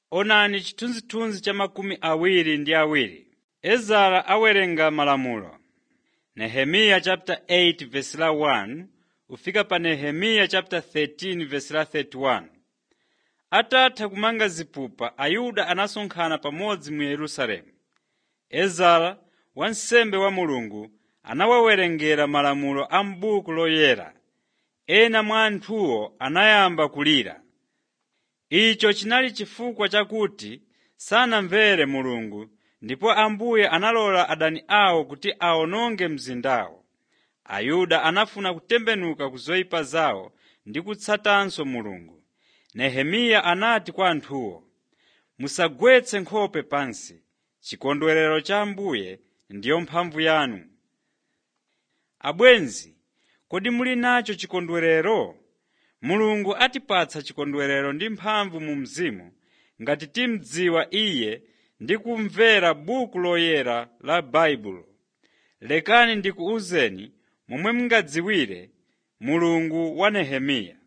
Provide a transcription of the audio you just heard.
Onani chithunzithunzi cha makumi awiri ndi awiri. Ezara awerenga malamulo. Nehemiya chapter 8 verse la 1 ufika pa Nehemiya chapter 13 verse la 31. Atatha kumanga zipupa, Ayuda anasonkhana pamodzi mu Yerusalemu. Ezara, wansembe wa Mulungu, anawawerengera malamulo a m'buku loyera. Ena mwa anthuwo anayamba kulira. Icho chinali chifukwa chakuti sanamvere Mulungu ndipo Ambuye analola adani awo kuti awononge mzindawo. Ayuda anafuna kutembenuka ku zoyipa zawo ndi kutsatanso Mulungu. Nehemiya anati kwa anthuwo, “Musagwetse nkhope pansi. Chikondwerero cha Ambuye ndiyo mphamvu yanu.” Abwenzi, kodi muli nacho chikondwerero? Mulungu atipatsa chikondwerero ndi mphamvu mu mzimu ngati timdziwa Iye ndi kumvera buku loyera la Baibulo. Lekani ndikuwuzeni momwe mungadziwire Mulungu wa Nehemiya.